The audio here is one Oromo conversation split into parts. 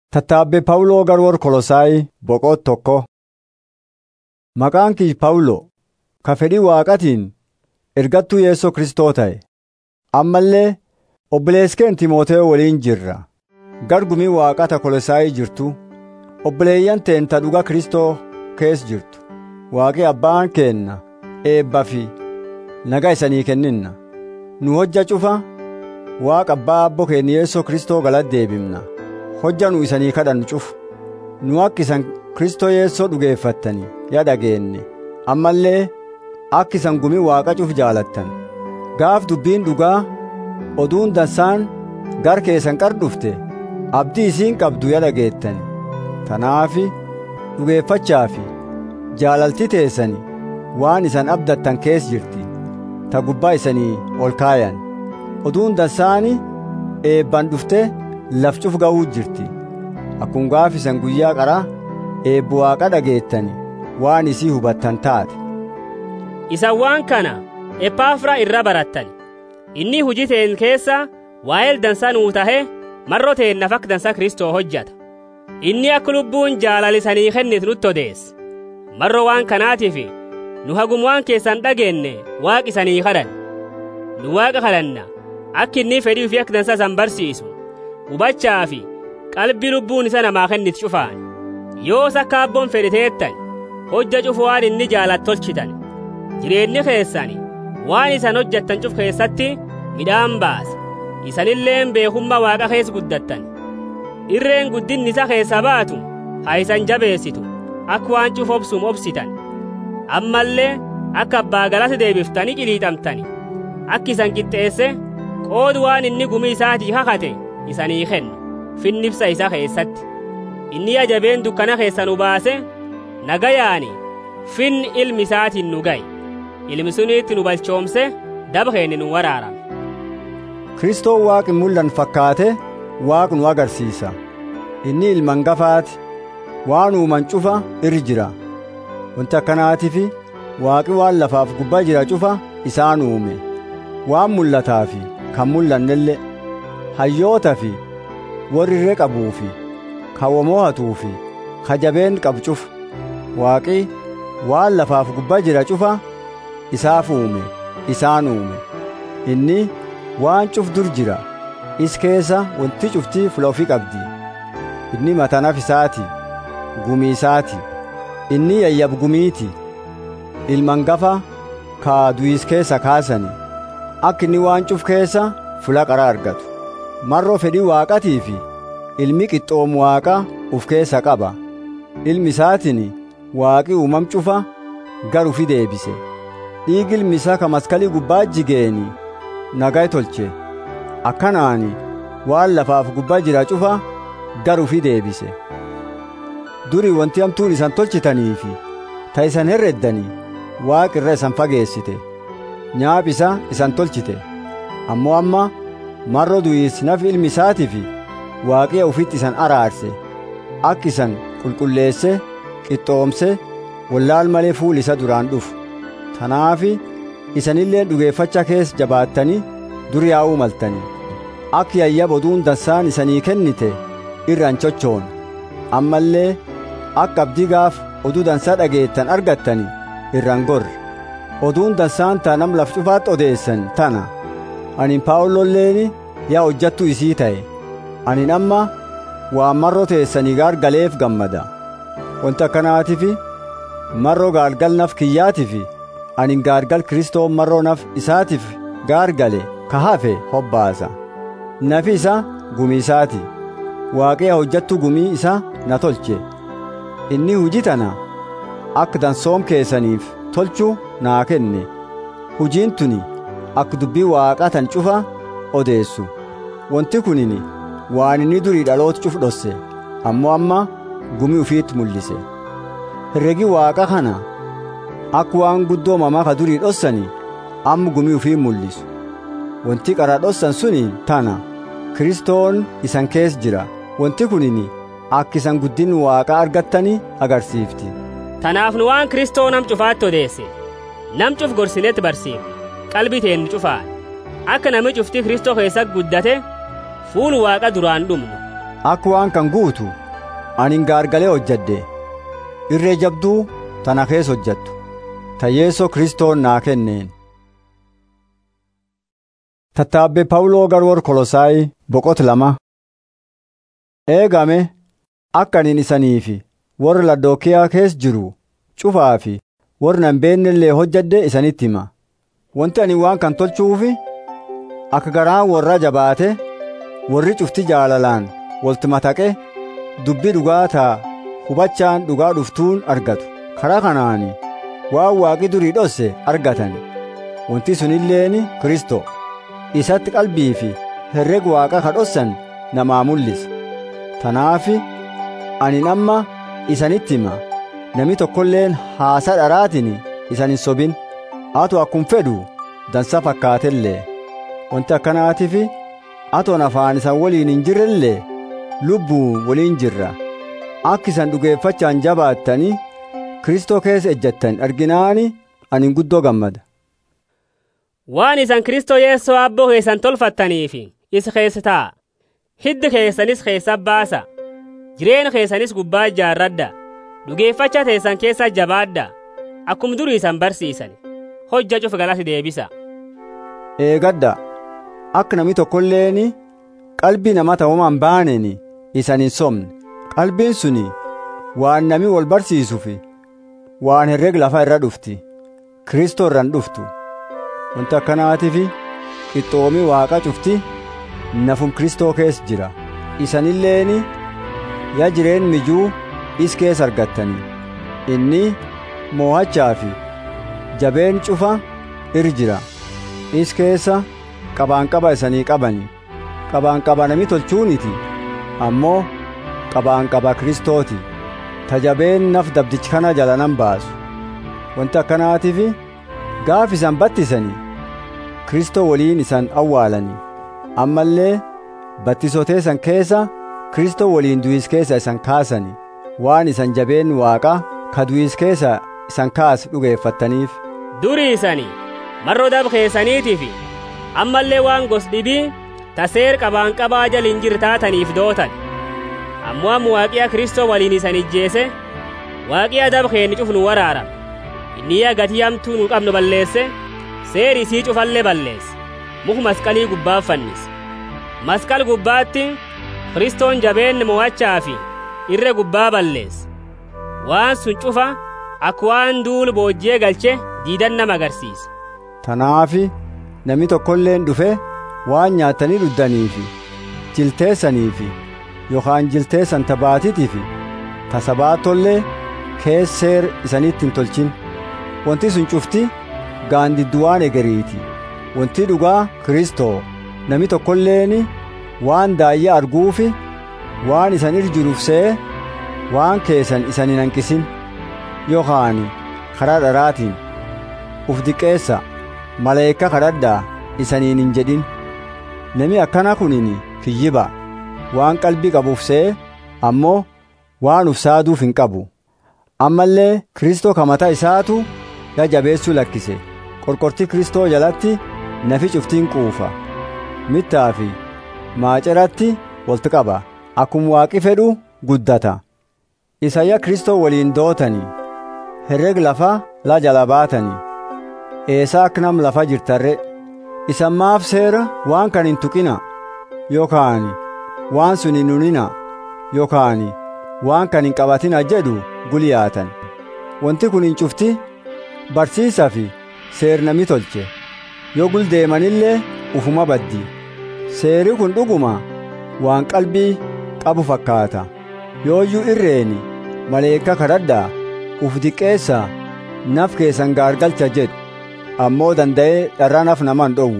Tattaabbee Pawuloo garwoora Kolosaayi boqoo tokko. Maqaan kii Pawuloo ka fedhii Waaqatiin ergattuu Yesuus Kristoo ta'e. Ammallee obboleessi keenya Timootewoo waliin jirra. Gargumii Waaqata Kolosaayi jirtu obboleeyyan teenta dhuga Kristoo keessa jirtu. Waaqi abbaan keenna eebbaa fi nagaa isanii kenninna. Nu hojja cufa Waaqa abbaa abbo keenya Yesuus Kristoo galata deebifna. hojja nu isanii kadhannu cufu nu akka isan Kristoo Yeessoo dhugeeffattanii yaa dhageenye ammallee akka isan gumii Waaqa cufu jaalattan gaaf dubbiin dhugaa oduun dansaan gar keessan qar dhufte abdii isiin qabdu yaa dhageettani tanaafi dhugeeffachaafi jaalalti teessani waan isan abdattan keessa jirti ta gubbaa isanii ol kaayan oduun dansaani eebban dhufte laf cuf ga'uu jirti akkuma gaaf isan guyyaa qara eebbu waaqa dhageettani waan isii hubattan taate Isan waan kana Epaafiraa irra barattan inni hujii teen keessa waa'ee dansaa nuu tahe marro teennaaf akka dansaa Kristoo hojjata inni akka lubbuun jaalalisanii kennitu nutti odeesse marro waan kanaatiif nu hagum waan keessan dhageenne waaqi isanii kadhan nu waaqa kadhanna akka inni fedhii fi akka dansaa isan barsiisu hubachaa fi qalbii lubbuun isa namaa kennitu cufaan yoos akka abboon fedhiteettan hojja cufu waan inni jaalatu tolchitan jireenyi keessani waan isan hojjattan cuf keessatti midhaan baasa isanilleen beekummaa waaqa keessa guddattan irreen guddinni isa keessa baatu haa isan jabeessitu akka waan cuf obsuum obsitan ammallee akka abbaa galata deebiftanii qiliixamtani akka isan qixxeesse qoodu waan inni gumii isaatii kakate isanii kennu finnibsa isa keessatti inni ajabeen dukkana keessa nu baase nagayaani fin ilmi isaatiin nu gaye ilmi suniitti nu balchoomse daba keenya nu waraarame Kristoo waaqi mul'an fakkaate waaq nu agarsiisa inni ilman gafaati waan uuman cufa irra jira wanti akkanaatiif waaqi waan lafaaf gubbaa jira cufa isaan uume waan mul'ataa fi kan mul'annellee hayyoota fi warri irree qabuu fi kan mo'atuu fi ka jabeen qabu cufa waaqi waan lafaaf gubbaa jira cufa isaaf uume isaan uume inni waan cuf dur jira is keessa wanti cuftii fula ofii qabdi inni matanaf isaati gumii isaati inni yayyab gumiiti ilman gafa kaa du'is keessa kaasani akka inni waan cuf keessa fula qara argatu marroo fedhii waaqatii fi ilmi qixxoomu waaqa uf keessa qaba ilmi isaatiin waaqi uumam cufa gar ufi deebise dhiigi ilmi isaa ka maskalii gubbaa jigeeni nagaa tolche akkanaani waan lafaaf gubbaa jira cufa gar ufi deebise durii wanti hamtuun isan tolchitaniifi ta isan herreddanii waaqi irra isan fageessite nyaap isa isan tolchite ammoo amma marro du'iis naf ilmi isaatiif waaqiya ufitti isan araarse akka isan qulqulleesse qixxoomse wallaal malee fuul isa duraan dhufu tanaafi isanillee dhugeeffacha keessa jabaattanii dur yaa'uu maltanii akka yayyab oduun dansaan isanii kennite irraan chochoon ammallee akka abdii gaaf oduu dansaa dhageettan argattanii irraan gorre oduun dansaan ta nam laf cufaatti odeessan tana anin paawulolleeni yaa hojjattu isii ta'e anin amma waan marroo teessanii gaargaleef gammada wanti akkanaatiif marroo gaargal naf kiyyaatiif anin gaargal kristoon marroo naf isaatiif gaargale ka hafe hobbaasa nafi isa gumii isaati waaqee hojjattu gumii isa na tolche inni hujii tana akka dansoom keessaniif tolchuu naa kenne hujiin tuni akka dubbii waaqaa tan cufa odeessu wanti kunini waan inni durii dhaloota cuf dhosse ammoo amma gumii ufiitti mul'ise herregi waaqa kana akka waan guddoo mamaa ka durii dhossani amma gumii ufii mul'isu wanti qara dhossan suni tana kristoon isan keessa jira wanti kunini akka isan guddin waaqa argattanii agarsiifti tanaaf nu waan kristoo nam cufaatti odeesse nam cuf gorsinetti barsiifne qalbii teen cufaan akka nami cufti kristoo keessa guddate fuul waaqa duraan dhumnu akka waan kan guutu ani gaargalee hojjadde irree jabduu tana keessa hojjattu ta yeessoo kristoon naa kenneen tattaabbe pawuloo garwor kolosaayi boqot lama eegame akka anin isaniifi warra ladookiyaa keessa jiru cufaa fi warra nan beennellee hojjadde isanitti hima wanti ani waan kan tolchuufi akka garaan warra jabaate warri cufti jaalalaan walti mataqe dubbii dhugaa taa hubachaan dhugaa dhuftuun argatu karaa kanaani waan waaqi durii dhosse argatan wanti sunilleeni kristo isatti qalbii fi herreg waaqa ka dhossan namaa mul'isa tanaafi ani amma isanitti hima nami tokkolleen haasa dharaatiin isan hin sobin atu akkum fedhu dansa fakkaatellee wanti akkanaatiif atoon afaan isan waliin hin jirrellee lubbuun waliin jirra akka isan dhugeeffachaan jabaattanii kristoo keessa ejjattan arginaani ani guddoo gammada waan isan kristoo yeessoo abboo keessan tolfattaniif isa keessa taa'a hiddi keessanis keessa baasa jireenya keessanis gubbaa ijaarradha dhugeeffacha teessan keessa jabaadha akkum durii isan barsiisan hojja cuf galasi deebisa eegadda akka nami tokkolleeni qalbii nama ta'umaan baaneni isan hin somne qalbiin suni waan nami wal barsiisufi waan herreg lafa irra dhufti kristoo irraan dhuftu wanti akkanaatiif qixxoomi waaqa cufti nafum kristoo keessa jira isanilleeni yaa jireen mijuu is keessa argattanii inni moo'achaa fi jabeen cufa ir jira is keessa qabaanqaba isanii qabani qabaanqaba nami tolchuuniti ammoo qabaanqaba kristooti tajabeen naf dabdichi kana jala nan baasu wanti akkanaatiif gaaf isan battisanii kristoo waliin isan awwaalanii ammallee battisotee san keessa kristoo waliin du'is keessa isan kaasani waan isan jabeen waaqa ka du'is keessa isan kaas dhugeeffattaniif durii isanii marroo dab keessaniitiif ammallee waan gos dhibii taseer qabaanqabaa jala hin jirre taataniif dootan ammoo amma waaqiya kristoo waliin isan ijjeese waaqiya dab keenni cuf nu waraarame inni yaa gatii hamtuu nu qabnu balleesse seeri isii cufallee balleesse muku masqalii gubbaa fannise masqal gubbaatti kristoon jabeenni mo'achaa fi irre gubbaa balleesse waan sun cufa akka waan duulu boojjee galche diidan nama agarsiise tanaafi nami tokkolleen dhufe waan nyaatanii dhuddaniifi jilteessaniifi yookaan jilteessan tabaatitiifi tasabaatollee keesseer isanitti hin tolchin wanti sun cufti gaandidduwaan egeriiti wanti dhugaa kristoo nami tokkolleeni waan daayya arguufi waan isan ir jiruuf se'e waan keessan isan hin hanqisin yookaan karaa dharaatiin uf diqeessa maleekka kadhadhaa isaniin hin jedhin nami akkana kunin kiyyiba waan qalbii qabuuf se'e ammoo waan uf saaduuf hin qabu ammallee kristoo kamata isaatu ya jabeessuu lakkise qorqortii kristoo jalatti nafi cuftiin quufa mittaa fi maaceratti walti qaba akkuma waaqi fedhu guddata isayya kristoo waliin dootanii herreg lafa la jala baatanii eesaa akka nam lafa jirtarre isan maaf seera waan kan hin tuqina yookaan waan sun hin hunina yookaan waan kan hin qabatina jedhu guliyaatan wanti kun hin cufti barsiisa fi seernami tolche yoo guldeemanillee ufuma baddi seeri kun dhuguma waan qalbii qabu fakkaata yooyyuu irreeni maleekka kadhadhaa uf diqqeessaa naf keessan gaargalcha jedhu ammoo danda'ee dharraa naf naman dhowwu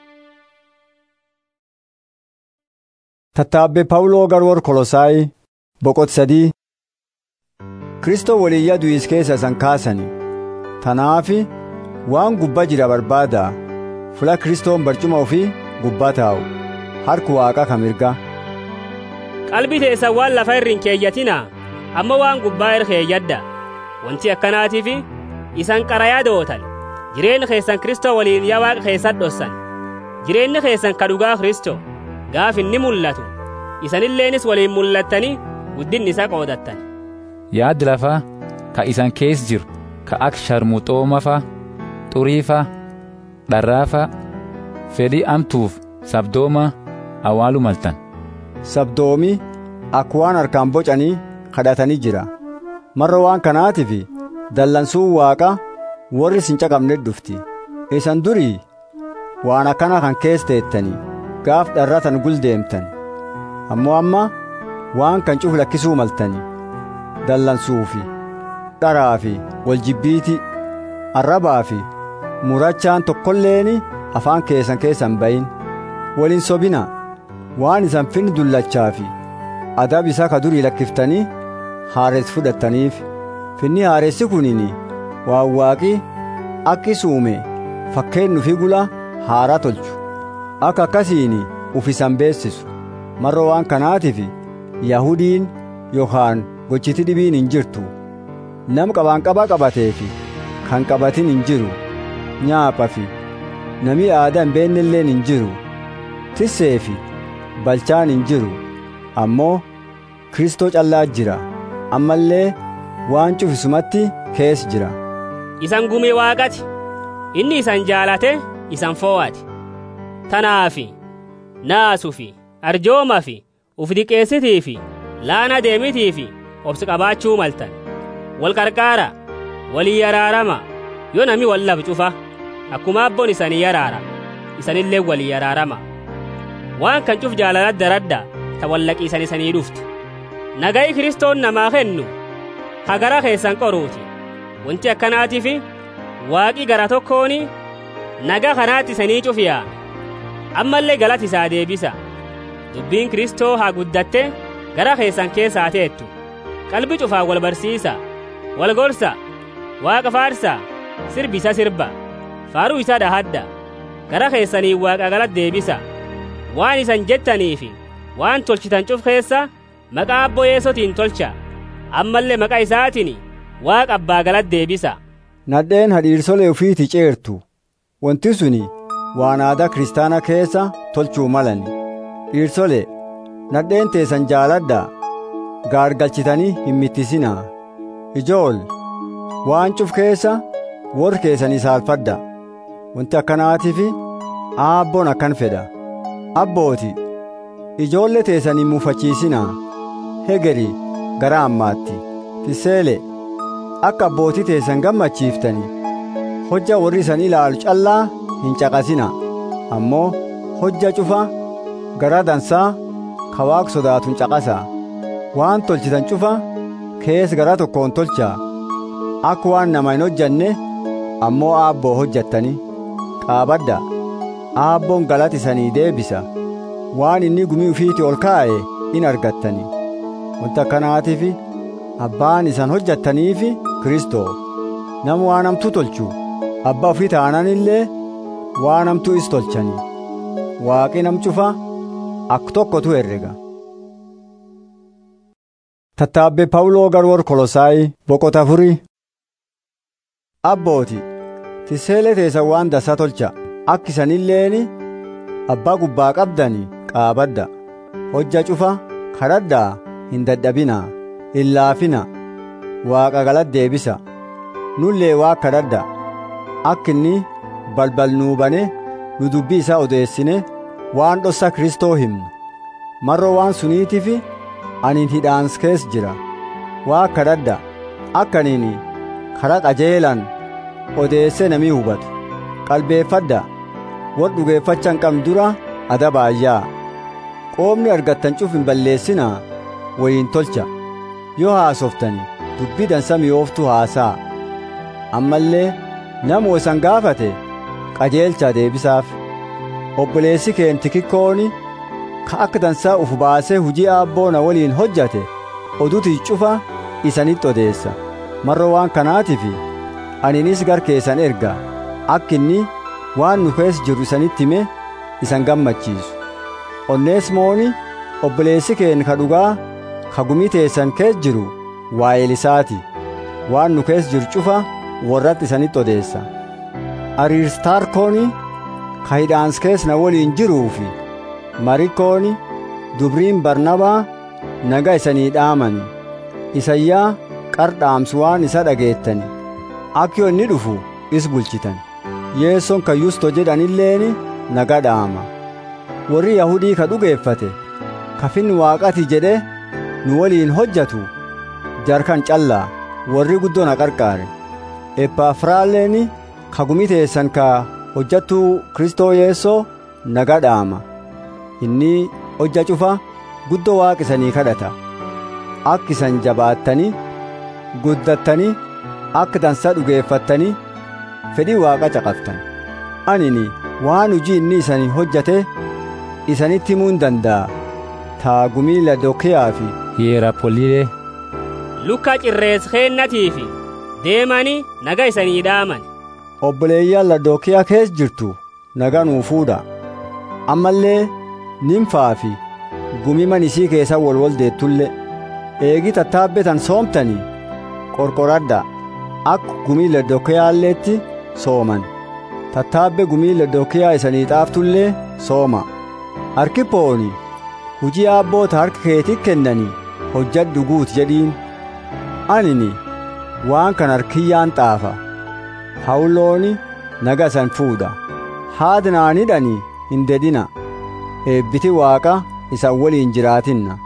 tattaabbe pawuloo garwor kolosaayi boqot sadii kristoo waliyya du'is keessa isan kaasani tanaafi waan gubbaa jira barbaada fula kristoon barcuma ofii gubbaa taa'u harku waaqa ka mirga qalbii teessan waan lafa irra hin keeyyatina amma waan gubbaa irra keeyyadda wanti akkanaatiif isan qarayaa dootan jireenyi keessan kristoo waliin yaa waaqa keessan dhossan jireenyi keessan ka dhugaa kristoo gaaf inni mul'atu isanilleenis waliin mul'attanii guddinni isa qoodattan yaaddi lafaa ka isan keessa jiru ka akka sharmuxoomafa xuriifa dharraafa fedhii amtuuf sabdooma awwaalu maltan sabdoomi akka waan harkaan bocanii kadhatanii jira marra waan kanaatiif dallansuun waaqa warri isin caqabne dhufti isan durii waan akkana kan keessa teettanii gaaf dharratan guldeemtan ammoo amma waan kan cufu lakkisuu maltanii dallansuufi dharaafi waljibbiiti arrabaafi murachaan tokkolleeni afaan keessan keessan bayin waliin sobina waan isan finni dullachaafi adab isaa ka durii lakkiftanii haaressi fudhattaniif finni haaressi kunini waan waaqi akki suume fakkeennu fi gula haaraa tolchu akka akkasiin uf isan beessisu marra waan kanaatiif yahudiin yookaan gochiti dhibiin hin jirtu nam qabaan qabaa qabateefi kan qabatin hin jiru nyaaphafi nami aadaa hin beennelleen hin jiru tisseefi balchaan hin jiru ammoo kristoo callaa jira ammallee waan cufisumatti keessa jira isan gumii waaqati inni isan jaalate isan foo'ate tanaafi naasufi arjoomafi uf diqeessitiifi laana deemitiifi obsi qabaachuu maltan wal qarqaara walii yaraarama yoo nami wal laf cufa akkuma abboon isanii yaraara isanillee walii yaraarama waan kan cuf jaalalad daradda ta wallaqiisan isanii dhuftu nagayi kiristoon namaa kennu hagara keessan qoruuti wanti akkanaatiif waaqi gara tokkooni naga kanaatti isanii cufiyaa ammallee galati isaa deebisa dubbiin kristoo haa guddatte gara keessan keessaa teettu qalbi cufaa wal barsiisa wal gorsa waaqa faarsa sirbi isa sirba faaruu isa dhahadda gara keessanii waaqa galat deebisa waan isan jettaniifi waan tolchitan cuf keessa maqaa abboo yeesotiin tolcha ammallee maqaa isaatiin waaqa abbaa galat deebisa nadheen hadhiirsolee ufiiti ceertu wanti suni waan aadaa kiristaana keessa tolchuu malani dhiirsole nadheen teessan jaaladhaa gaargalchitanii hin mittisinaa ijool waan cuf keessa warri keessanii saalfadha wanti akkanaatiif aabboon akkan fedha abbooti ijoollee teessanii muufachiisinaa hegeri gara ammaatti tiseele akka abbootii teessan gammachiiftanii hojja warri isan ilaalu callaa hin caqasina ammoo hojja cufa garaa dansaa ka waaq sodaatun caqasaa waan tolchitan cufa kees garaa tokkoon tolchaa akka waan nama hin hojjanne ammoo aabboo hojjattani qaabadda aabboon galati isanii deebisa waan inni gumii ufiiti ol kaa'e in argattani wanta akkanaatiif abbaan isan hojjattaniif kristoo nama waan hamtuu tolchu abbaa ufii taanan illee waan hamtuu is tolchani waaqi nam cufa ak tokkotu herrega tattaabbe pawuloo garwor kolosaayi boqota furii abbooti tiseele teessan waan dassa tolcha akka isanilleeni abbaa gubbaa qabdani qaabadda hojja cufa kadhadhaa hin dadhabinaa hin laafina waaqa galat deebisa nullee waa kadhadha akka inni balbal nuu bane nu dubbii isaa odeessine waan dhossa kristoo himnu marroo waan suniitiif anin hidhaans kees jira waa kadhadha akka aniin kara qajeelan odeesse namii hubatu qalbeeffadha war dhugeeffacha hin qabne dura adabaayyaa qoomni argattan cuf hin balleessinaa wayiin tolcha yoo haasoftani dubbii dansa mi'ooftu haasaa ammallee nama isan gaafate qajeelchaa deebisaaf obboleessi keen tikikkooni ka akka dansaa uf baasee hujii aabboona waliin hojjate oduti cufa isanitti odeessa marroo waan kanaatiif aninis gar keessan erga akka inni waan nu keessa jirru isanitti hime isan gammachiisu onneesmooni obboleessi keen ka dhugaa ka gumii teessan keessa jiru waa'eelisaati waan nu keessa jiru cufa warratti isanitti odeessa ariistaarkooni ka hidhaans keessa na waliin jiruufi marikooni dubriin barnabaa naga isanii dhaamani isayyaa qardhaamsu waan isa dhageettani akka inni dhufu is bulchitan yeessoon kan yusto jedhanilleeni naga dhaama warri yahudii ka dhugeeffate kafin waaqati jedhe nu waliin hojjatu jarkan callaa warri guddoo na qarqaare eppaafiraalleeni ka gumiteessan ka hojjattuu kristoo yeessoo naga dhaama inni hojja cufa guddoo waaqisanii kadhata akka isan jabaattanii guddattanii akka dansa dhugeeffattanii fedhii waaqa caqaftan anini waan hujii inni isanii hojjate isanitti himuu hin danda'a taagumii ladokiyaa fi hierapolile lukka cirrees keennatiifi deemanii naga isanii dhaaman obboleeyyan ladokiyaa kees jirtu naga nuu fuudha ammallee nimfaa fi gumiman isii keessa wolwol deettulle eegi tattaabbetan soomtanii qorqoradha akka gumii ladokiyaalleetti sooman tattaabbe gumii ladokiyaa isanii xaaftullee sooma harkiphooni hujii abboota harka keetii kennanii hojjadhu guut jedhiin anini waan kan harkiyyaan xaafa hawulooni naga isan fuudha haadnaanidhani hin dedhina eebbiti waaqa isan waliin jiraatinna